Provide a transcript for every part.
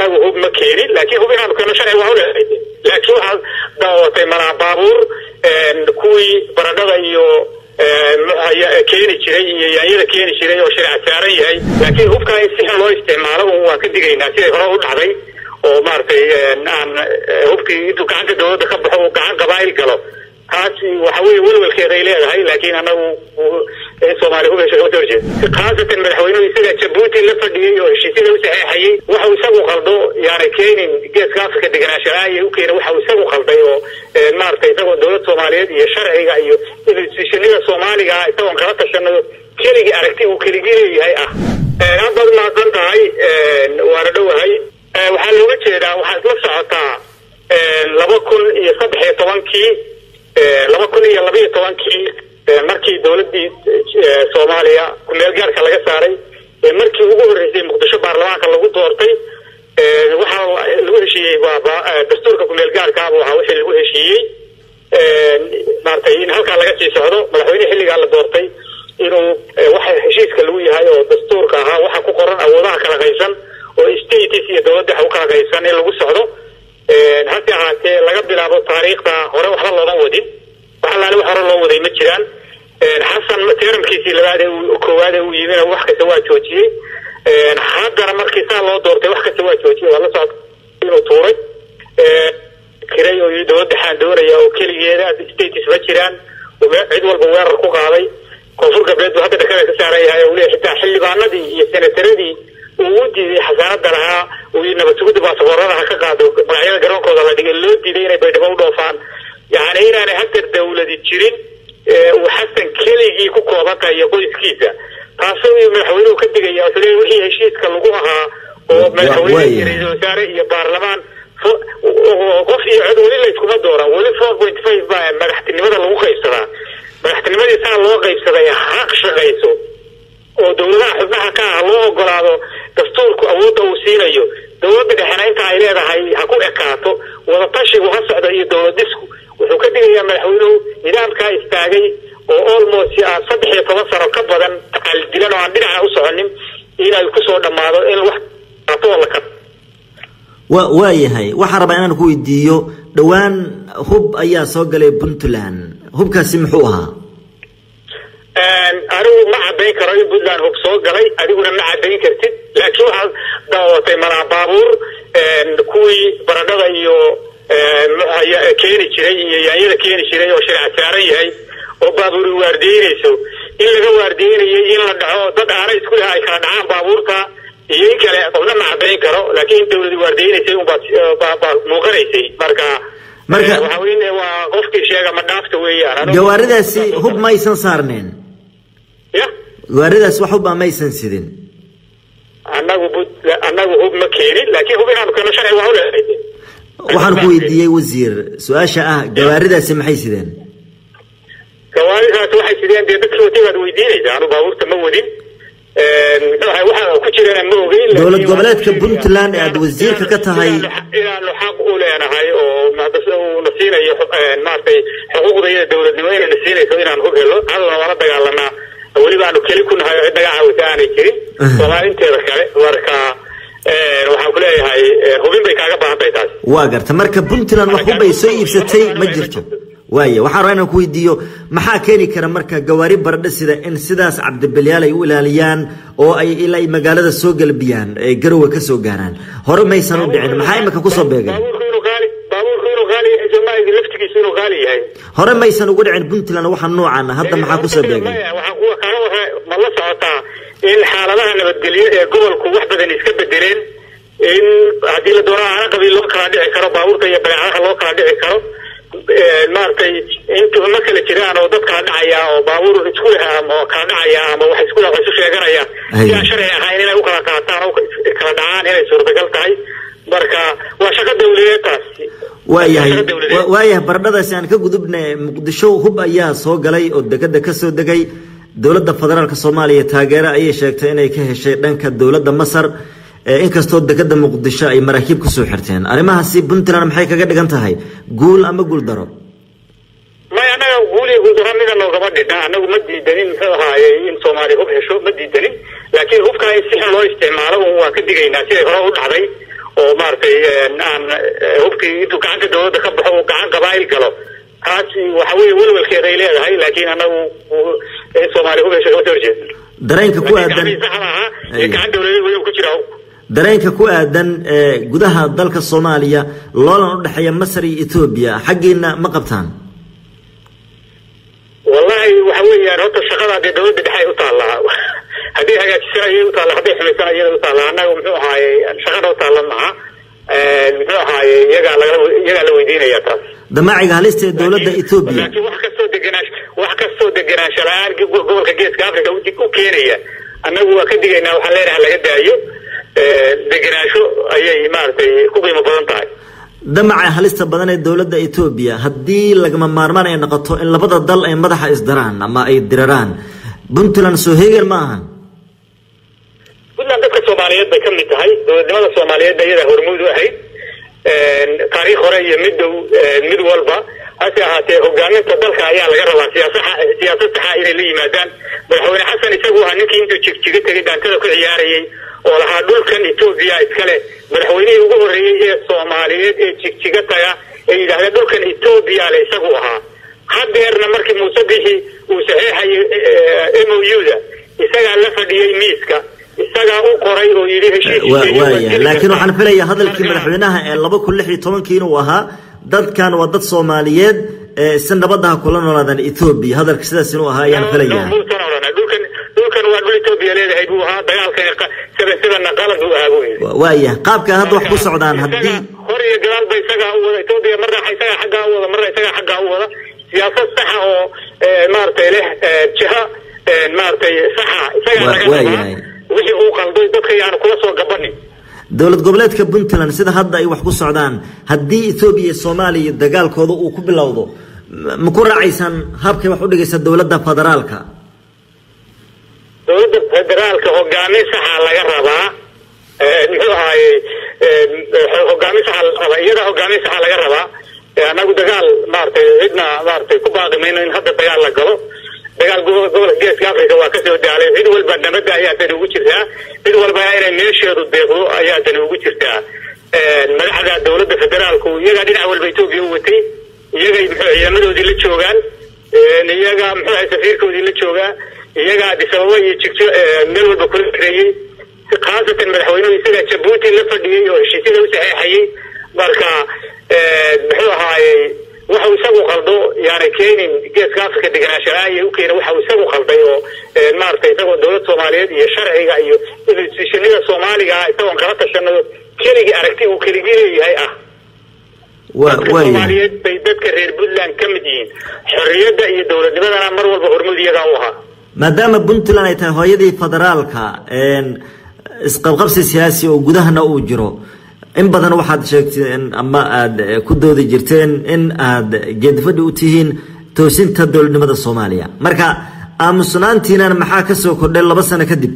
annagu hub ma keenin laakiin hub inaanu keeno sharci waa uleehay laakiin waxaad daawatay malaa baabuur kuwii baradhada iyo keeni jiray iyo yaanyada keeni jiray oo sharci saaran yahay laakiin hubkaa in si xun loo isticmaalo waan ka digaynaa siday hore u dhacday oo maaragtay aan hubkii intuu gacanta dawladda ka baxo uu gacan qabaa'il galo taas waxa weye welwelkeeda ay leedahay laakiin anagu soomaali hub hesha kama soo horjeed khaasatan madaxweynuhu isaga jabuuti la fadhiyey oo heshiisyada u saxeexayey waxau isagu qaldo yaanay keenin geeska afrika deganaanshaaa iyo u keena waxau isagu qalday oo maaragtay isagoo dowlad soomaaliyeed iyo sharciga iyo institutionada soomaaliga isagoon kala tashanayo keligii aragti uu keligii leeyahay ah aad baad umahadsan tahay waana dhowahay waxaa looga jeedaa waxaa isla socotaa laba kun iyo saddex iyo tobankii laba kun iyo labaiyo tobankii markii dawladdii soomaaliya kumeel gaarka laga saaray markii ugu horreysay muqdisho baarlamaanka lagu doortay waxaa lagu heshiiyey waa dastuurka kumeel gaarkaaba waxa wixii lagu heshiiyey maaragtay in halkaa laga sii socdo madaxweyne xilligaa la doortay inuu waxa heshiiska lagu yahay oo dastuurka ahaa waxa ku qoran awoodaha kala qaysan oo states iyo dawladda waxa u kala qaysan in lagu socdo hase ahaatee laga bilaabo taariikhda hore waxba loodan wadin wax allaale wax hore loo waday ma jiraan xasan teramkiisii labaad ee koowaad ee uu yimina wax kasta waa joojiyey haddana markii saa loo doortay wax kasta waa joojiyey waa la socda inuu tuuray kiray oo yii dawladda xaan doonaya oo keligeeda states ma jiraan cid walba weerar ku qaaday koonfur galbeed buu hadda dhakada ka saaran yahay uu leeyahay xitaa xildhibaanadii iyo senataradii uu u diiday xasaanada lahaa uu nabad sugidda baasaboorada ha ka qaado magacyada garoonkooda la dhigay loo diiday inay baydhabo u dhoofaan yacni inaanay hadda dawladi jirin uu xasan keligii ku kooban tahay iyo qoyskiisa taasoo madaxweynuhu ka digaya wuxuu leeyahy wixii heshiiska lagu ahaa oo madaxweyne iyo ra-iisul wasaare iyo baarlamaan qof iyo cod weli layskuma dooran weli four point five baa madaxtinimada lagu qaybsadaa madaxtinimadii saa loo qaybsaday haq shaqayso oo dawladaha xubnaha ka ah loo ogolaado dastuurku awoodda uu siinayo dawladda dhexena inta ay leedahay ha ku ekaato wadatashigu ha socdo iyo dawladisku wuxuu ka digayaa madaxweynuhu nidaamkaa istaagay oo almost aan saddex iyo toban sano ka badan taqaaldilan oo aan dhinaca u soconin inay kusoo dhammaado in wax la wa waayahay waxaan rabaa inaan ku weydiiyo dhowaan hub ayaa soo galay puntland hubkaasi muxuu ahaa anigu ma caddayn karo in puntland hub soo galay adiguna ma caddayn kartid laakiin waxaad daawatay malaa baabuur kuwii baradhada iyo keeni jiray iyo yaanyada keeni jiray oo sharci saaran yahay oo baabuuri waardiyeynayso in laga waardiyeynayay in la dhaco dad aana isku leh ay kala dhacaan baabuurta iyo in kale qofna ma caddayn karo laakiin in dawladi waardiyeynaysay unbaa muuqanaysay marka marka waxa weye waa qofkii sheega ma dhaafta weeyaan gawaaridaasi hub ma aysan saarneen ya gawaaridaas wax hub a ma aysan sidin annagu annagu hub ma keenin laakiin hub inaanu keeno sharci waa uleehay waxaan ku weydiiyey wasiir su-aasha ah gawaaridaasi maxay sideen gawaaridaasi waxay sideen dee dadkii watay baad weydiinaysaa anu baabuurta ma wadin waxa ku jirana ma ogeyn dowlad goboleedka puntland ee aada wasiirka ka tahay inaanu xaq u leenahay oo na siinayo maaragtay xuquuqdayada dowladnimo inayna siinayso inaan hub helo cadowna waala dagaalanaa weliba aanu keli ku nahay oo cid naga caawisa aanay jirin soomaali inteeda kale marka waxaan ku leeyahay hubin bay kaaga baahan tahay taas waa garta marka puntland wax hub ay soo iibsatay ma jirto waaya waxaan rabaa inaan ku weydiiyo maxaa keeni kara marka gawaari baradho sida in sidaas cabdibilyaal ay u ilaaliyaan oo ay ilaa ay magaalada soo galbiyaan ay garowe ka soo gaaraan hore maysan u dhicin maxaa imika kusoo beegay baabuurku inuu qaali baabuurku inuu qaali yahay soomaalida laftigiisu inuu qaali yahay hore maysan ugu dhicin puntland waxa noocan ah hadda maxaa kusoo beegay waxaan kuwa kala waxa ma la socotaa in xaaladaha nabadgelyo ee gobolku wax badan iska bedeleen in haddii la doono aana qabiil loo kala dhici karo baabuurta iyo badeecadaha loo kala dhici karo maaragtay intuba ma kala jiraan oo dad kala dhacaya oo baabuur isku leh ama kala dhacaya ama wax isku leh wax isu sheeganaya si aan sharci ahayn inay u kala qaataan oo kala dhacaan inay suurtagal tahay marka waa shaqo dawladeed taasi waayahay waayahay baradhadaasi aan ka gudubna muqdisho hub ayaa soo galay oo degada ka soo degay dowladda federaalk soomaaliya taageero ayay sheegtay inay ka heshay dhanka dowladda masar inkastoo degada muqdisho ay maraakiib kusoo xirteen arrimahaasi puntland maxay kaga dhigan tahay guul ama guul daro may annaga guuliya guuldaro mida noogama dhidha annagu ma diidanin muxuu ahaaye in soomaaliya hub hesho ma diidanin laakiin hubkaa in si xun loo isticmaalo waa ka digaynaa siday hore u dhacday oo maaragtay aan hubkii intuu gacanta dawladda ka baxo uu gacan qabaa'il galo taasi waxa weeye welwelkeeda ay leedahay laakiin anagu soomaaliya hubeysa kama soo horjeedin dareenka ku aadan saxda ahaa ee gacan dawladeed weli ku jira dareenka ku aadan gudaha dalka soomaaliya loolan u dhexeeya masar iyo etoobiya xaggiina ma qabtaan wallahi waxa weeyaan horta shaqada dee dawladda dhexe ay u taallaa haddii hagaajisan ayay u taalla hadday xumaysan ayada u taalla annaga muxuu ahaaye shaqada u taalla maha muxuu ahaaye iyagaa laga iyagaa la weydiinaya taas damaaciga halista ee dowladda etoobiya laakiin wax kastoo degenaash wax kastoo degenaansho la-aan gobolka geeska africa u keenaya annagu waa ka digaynaa waxaan leenahay laga daayo degenaansho ayay maaragtay ku qiimo badan tahay damaca halista badan ee dowladda etoobiya haddii lagama maarmaan ay noqoto in labada dal ay madaxa isdaraan ama ay diraraan puntland soo heegan ma ahan puntland dadka soomaaliyeed bay ka mid tahay dowladnimada soomaaliyeed iyadaa hormuud u ahayd taariikh hore iyo mid dhow mid walba hase ahaatee hogaaminta dalka ayaa laga rabaa siyaasaa siyaasad saxa inay la yimaadaan madaxweyne xasan isagu ahaa ninkii intuu jigjiga tegay dhaantada ku ciyaarayay oo lahaa dhulkan etoobiya iskale madaxweynihii ugu horreeyey ee soomaaliyeed ee jigjiga taga ee yidhaahda dhulkan etoobiya le isagu ahaa hadeerna markii muuse bixi uu saxeexayay m o u-da isagaa la fadhiyey miiska isagaa u qoray oo yidhi heshiis laakiin waxaan filayaa hadalkii madaxweynaha ee laba kun lix iyo tobankii inuu ahaa dadkan waa dad soomaaliyeed si nabadaha kula noolaadaan etoobiya hadalka sidaas inuu ahaa ayaan filayaa dhulkan dhulkan waa dhul etoobiya leedahay buu ahaa dagaalkan seven sevenna qalad buu ahaa buu yidhi waaya qaabka hadda wax ku socdaan haddii hor iyo gadaal ba isagaa u wada etoobiya marna isagaa xaggaa u wada marna isagaa xaggaa u wada siyaasad saxa oo maaragtay leh jiha maaragtay saxa isagaa laga rabaa wixii uu qalday dadka yaanu kula soo gabanin dowlad goboleedka puntland sida hadda ay wax ku socdaan haddii etoobiya iyo soomaaliya dagaalkooda uu ku bilowdo ma ku raacaysaan habkay wax u dhigaysa dowladda federaalka dowladda federaalka hogaamin saxa laga rabaa muxuu ahaaye hogaamin saxa laga rabaa iyada hogaamin saxa laga rabaa anagu dagaal maaragtay cidna maaragtay ku baaqi mayno in hadda dagaal la galo dagaal gobolka geeska africa waa kasoo daalay cid walba nabadda ayaa dani ugu jirtaa cid walbana inay meesheedu deeqdo ayaa dani ugu jirtaa madaxda dowladda federaalku iyagaa dhinac walba etoobiya u watay iyagay muxuu ciidamadoodii la joogaan iyaga muxuu ahay safiirkoodii la joogaa iyagaa adisababa iyo jigjo meel walba kula xereeyey khaasatan madaxweynuhu isagaa jabuuti la fadhiyey oo heshiisyada u saxeexayey marka muxuu ahaayey waxau isagu qaldo yaana keenin geeska africa deganaanshalaayo u keena waxau isagu qalday oo maaragtay isagoo dowlad soomaaliyeed iyo sharciga iyo institutionada soomaaliga ah isagoon kala tashanado keligii aragti uu keligii leeyahay ah dadka soomaaliyeed bay dadka reer puntland ka mid yihiin xorriyadda iyo dowladnimadana mar walba hormud iyagaa u ahaa maadaama puntland ay tahay hooyadii federaalka isqabqabsi siyaasi oo gudahana uu jiro in badan waxaad sheegteen ama aada ku doodi jirteen in aada geedfadhi u tihiin toosinta dowladnimada soomaaliya marka aamusnaantiinan maxaa kasoo kordhay laba sano kadib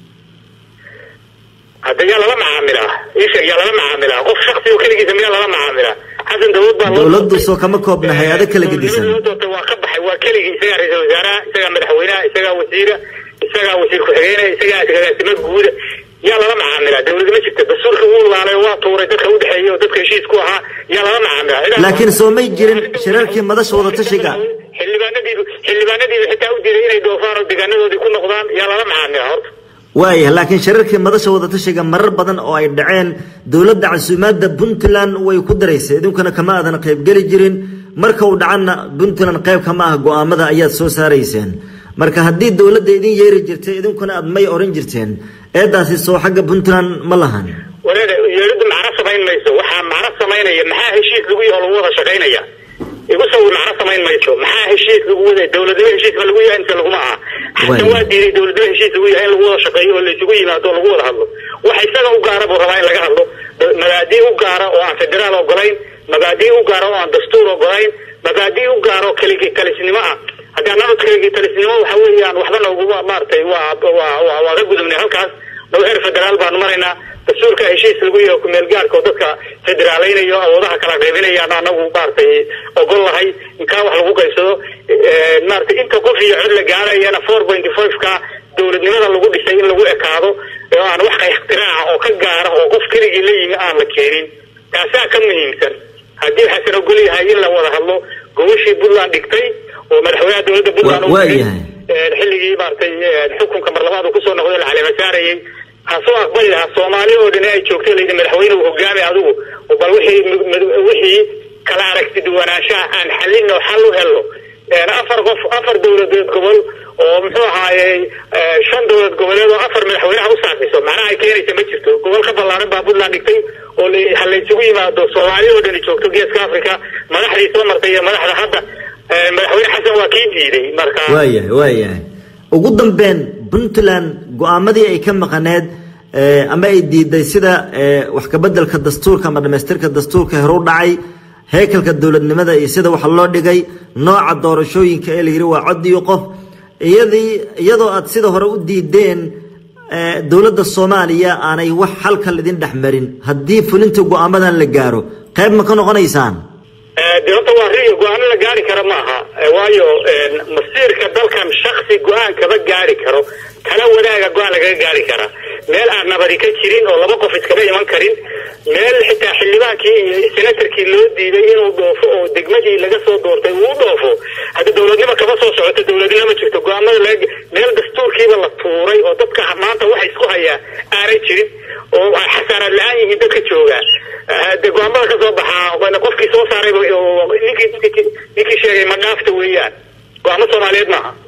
hadda yaa lala macaamilaa isha yaa lala macaamilaa qof shaksi oo keligiisa miyaa lala macaamilaa xasan dawlad baa dowladdu soo kama koobna hay-ado kala gedisan doortay waa ka baxay waa keligii isagaa ra-iisul wasaaraha isagaa madaxweynaha isagaa wasiira isagaa wasiir ku-xigeenaya isagaa agaasimo guuda yaa lala macaamilaa dawlad ma jirta dastuurka wuu laalay waa tuuray dadka udhexeeya oo dadka heshiis ku ahaa yaa lala macaamilaa laakiin soo may jirin shirarkii madasha wadatashiga xildhibaanadiiba xildhibaanadiiba xitaa u diiday inay dhoofaan oo deegaanadoodii ku noqdaan yaa lala macaamilaa horta waaya laakiin shirarkii madasha wadatashiga marar badan oo ay dhaceen dowladda casuumaadda puntland way ku daraysay idinkuna kama aadan qaybgeli jirin marka uu dhacanna puntland qayb kama ah go-aamada ayaad soo saarayseen marka haddii dowladda idin yeeri jirtay idinkuna aad may oran jirteen eedaasi soo xagga puntland ma lahan wareer yeeriddu macno samayn mayso waxaa macno samaynaya maxaa heshiis lagu yaho lagu wada shaqaynaya igu sawir macno samayn mayso maxaa heshiis lagu wada dowladnimo heshiis ma lagu yahay inta laguma aha xasan waa diiday dowladnimo heshiis lagu yahay in lagu wada shaqeeyo oo laysugu yimaado oo lagu wada hadlo wax isaga u gaara buu rabaa in laga hadlo mabaadii u gaara oo aan federaal ogolayn mabaadii u gaara oo aan dastuur ogolayn mabaadii u gaara oo keligi talisnimo ah haddii annaba keligi talisnimo waxa weeyaan waxba nooguma maaragtay waa waa waa waa ka gudubnay halkaas noo heer federaal baanu maraynaa dastuurka heshiis lagu yaho kumeel gaarka oo dadka federaaleynayo awoodaha kala qaybinayaan anagu maaragtay ogol lahay inkaa wax lagu qaybsado maaragtay inta qof iyo cod la gaarayana four pointy five ka dowladnimada lagu dhisay in lagu ekaado oo aan wax iktiraaca oo ka gaara oo qof keligii la yimi aan la keenin taasaa ka muhiimsan haddii xasan ogol yahay in la wada hadlo gobashii puntland dhigtay oo madaxweynaha dowladda puntland xilligii maaragtay xukunka mar labaad uu kusoo noqday la caleema saarayay ha soo aqbali lahaa soomaali oo dhan ay joogto layidhi madaxweyne uu hogaamay adigu bal wixii wixii kala aragti duwanaanshaha aan xallin oo xal u helno afar qof afar dowladeed gobol oo muxuu ahaayey shan dowlad goboleed oo afar madaxweynaha u saafiso macnaha ay keenaysa ma jirto gobol ka ballaaran baa puntland dhigtay oo ha laysugu yimaado soomaali oo dhani joogto geeska africa madaxdii soo martay iyo madaxda hadda madaxweyne xasan waa kii diiday marka waayahay waayahay ugu dambeyn puntland go-aamadii ay ka maqaneed ama ay diiday sida wax kabedelka dastuurka ama dhamaystirka dastuurka heru dhacay heekalka dowladnimada iyo sida wax loo dhigay nooca doorashooyinka ee layidhi waa cod iyo qof iyadii iyadoo aad sida hore u diideen dowladda soomaaliya aanay wax halkal idin dhex marin haddii fulinta go-aamadan la gaaro qayb ma ka noqonaysaan de horta waa ri go-aano la gaari kara maaha waayo masiirka dalkan shaksi go-aan kama gaari karo kala wadaaga go-aan lagaga gaari karaa meel aan nabadi ka jirin oo laba qof iskama iman karin meel xitaa xildhibaankii iyo senatarkii loo diiday inuu dhoofo oo degmadii laga soo doortay uu dhoofo hadda dowladnimo kama soo socoto dowladnimo ma jirto go-aamada lag meel dastuurkiiba la tuuray oo dadka maanta waxa isku hayaa aanay jirin oo ay xasaanaad la-aan yihiin dadka jooga de go-aamada kasoo baxaa qofkii soo saaray ninkii ninkii sheegay ma dhaafta weeyaan go-aamo soomaaliyeed maaha